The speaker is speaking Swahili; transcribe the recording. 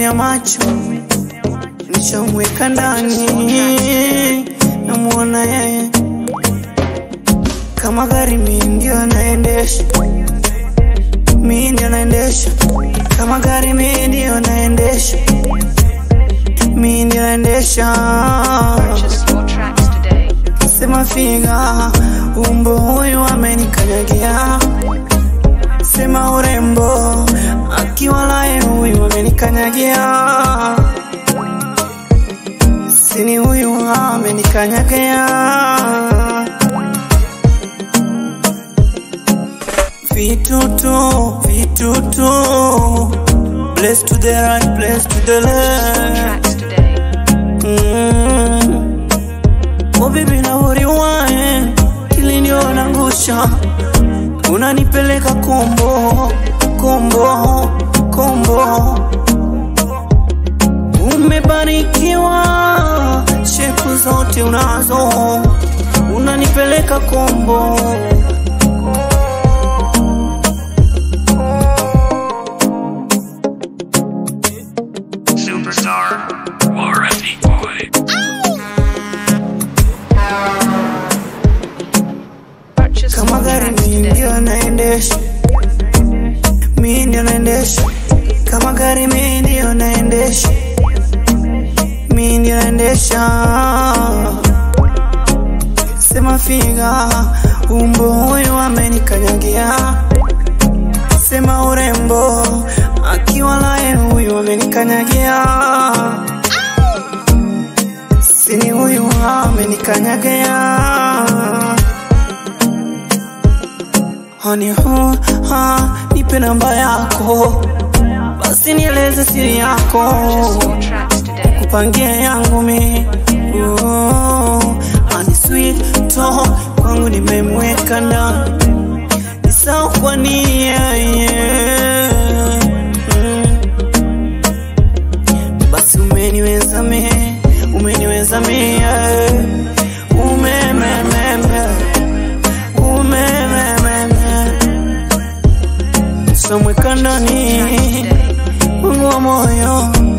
umenifunia macho, nishamweka ndani, namuona yeye kama gari, mi ndio naendesha, mi ndio naendesha kama gari, mi ndio naendesha, mi ndio naendesha Purchase your tracks today. Sema figa, umbo huyu amenikanyagia. Sema urembo, akiwalaye huyu amenikanyagia. Sini huyu amenikanyagia. Vitutu, vitutu, place to the right, place to the left. Tracks today. Mm. Oh baby na uriwae ili ndio nangusha unanipeleka kombo kombo kombo umebarikiwa shepu zote unazo unanipeleka kombo Superstar Warranty Boy. Purchase kama your gari tracks mi today. ndio naendesha mi ndio naendesha kama gari mi ndio naendesha mi ndio naendesha sema figa umbo huyu amenikanyagia sema urembo akiwalaye huyu amenikanyagia sini huyu amenikanyagia Honey, huh, ha, nipe namba yako basi nieleze siri yako Purchase your tracks today. kupangia yangu mi oh, ani sweet to kwangu nimemweka ndani ni sawa kwa nia yeah. mm. basi umeniweza mi umeniweza mi yeah. umemememe umemememe somweka ndani wangu wa moyo